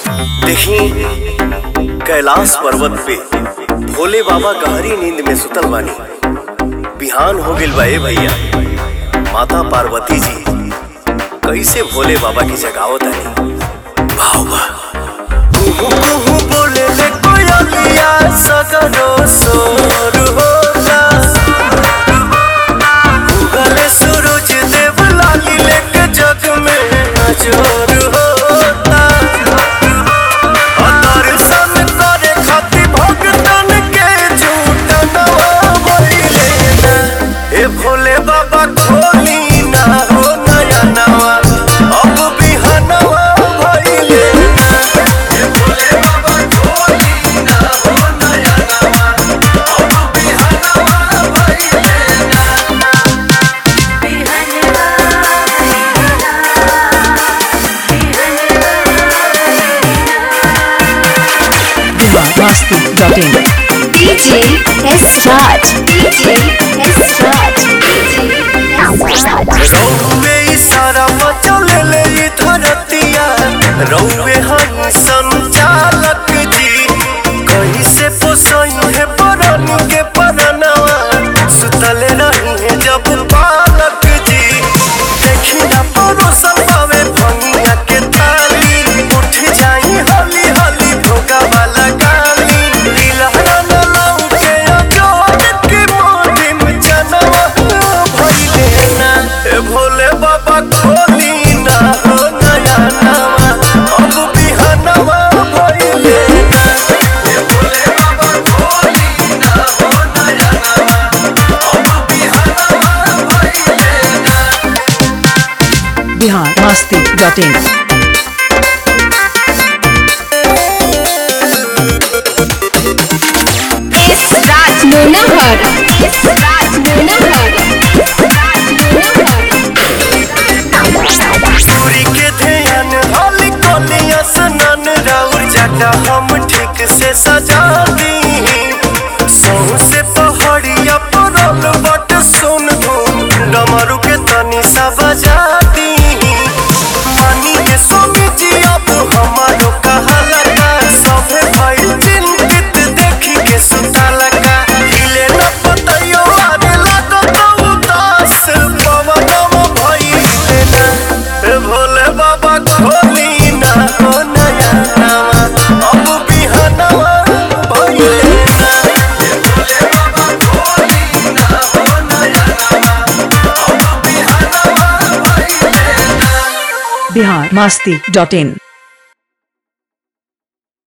देखी कैलाश पर्वत पे भोले बाबा गहरी नींद में सुतल बानी बिहान हो गिल बा ए भैया माता पार्वती जी कैसे भोले बाबा की जगावत आनी भाव बा कुहू कुहू बोले ले कोयलिया सगरो सोर होला उगले सूरज देव लाली लेके जग में नजर होता दर्शन करे खातिर भगतन के झूठ नवाइले ना ए भोले बाबा खोली ना हो नया नवा अब बिहनवा भइले ना ए भोले बाबा खोली ना हो नया नवा अब बिहनवा भइले ना biharmasti.in DJ S Raj. DJ S Raj. DJ S Raj. रौवे इशारा मचले ले ई धरतिया रौवे हई संचालक जी कहीं से पोसई है परन के परनवा सुतले रही है जब बालक जी देखी ना परोसल पावे भंगिया के थाली उठ जाई हली हली भोगा वाला गाली दिलहरा न लौके अजोड़ के मोदी में जनवा भइले ना ए भोले बाबा खोली ना हो नया नवा अब बिहनवा भइले ना ए भोले बाबा खोली ना हो नया नवा अब बिहनवा भइले ना biharmasti.in S Raj Munahar. S Raj Munahar. S Raj Munahar. सूरी के ध्यान हाली कोलिया सनन राउर जाटा हम ठीक से सजा दी सहू से पहाड़िया परल बट सुन धुन डमरू के तनी सा बजा दी मानी के स्वामी जी अब हमारो कहाला का सभे भइल चिंतित देखी के सुताला का हिले न पतयो आने लागो तो उदास पवनम भइले ना ए भोले बाबा खोली ना हो नया नवा अब बिहनवा भइले ना ए भोले बाबा खोली ना हो नया नवा अब बिहनवा भइले ना biharmasti.in